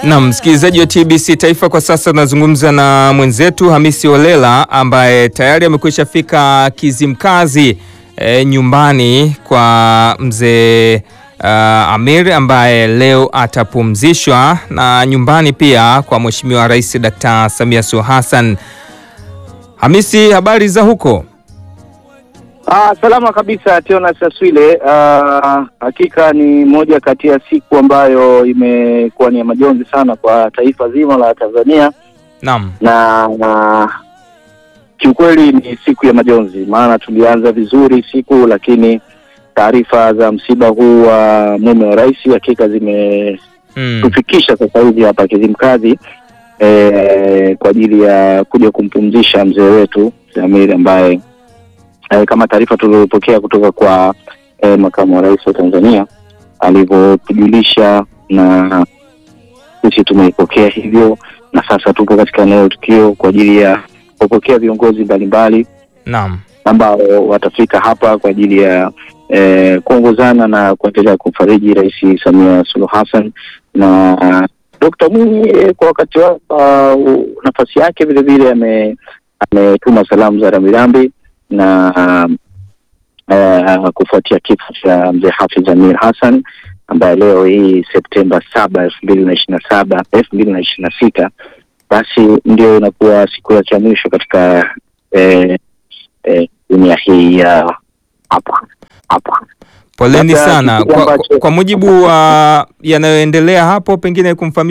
Na msikilizaji wa TBC Taifa, kwa sasa tunazungumza na mwenzetu Hamisi Olela ambaye tayari amekwisha fika Kizimkazi e, nyumbani kwa mzee uh, Amir ambaye leo atapumzishwa na nyumbani pia kwa Mheshimiwa Rais Dkt. Samia Suluhu Hassan. Hamisi, habari za huko? Ah, salama kabisa Teonas Aswile. Ah, hakika ni moja kati ya siku ambayo imekuwa ni ya majonzi sana kwa taifa zima la Tanzania Naam. na, na kiukweli ni siku ya majonzi, maana tulianza vizuri siku, lakini taarifa za msiba huu wa mume wa rais hakika zimetufikisha Mm. sasa hivi hapa Kizimkazi eh, kwa ajili ya kuja kumpumzisha mzee wetu Amiri ambaye eh, kama taarifa tulizopokea kutoka kwa eh, makamu wa rais wa Tanzania alivyotujulisha, na sisi tumeipokea hivyo, na sasa tupo katika eneo la tukio kwa ajili ya kupokea viongozi mbalimbali Naam. ambao watafika hapa kwa ajili ya eh, kuongozana na kuendelea kumfariji Rais Samia Suluhu Hassan na Dkt. Mwinyi eh, kwa wakati wa uh, nafasi yake vile vile ame- ametuma salamu za rambirambi na uh, kufuatia kifo cha mzee Hafidh Amir Hassan ambaye leo hii Septemba saba elfu mbili na ishirini na saba elfu mbili na ishirini na sita basi ndio inakuwa siku ya cha mwisho katika eh, eh, dunia hii ya hapa hapa. Poleni Labda sana kitu kwa, ambacho- kwa mujibu wa yanayoendelea hapo, pengine kumfahamisha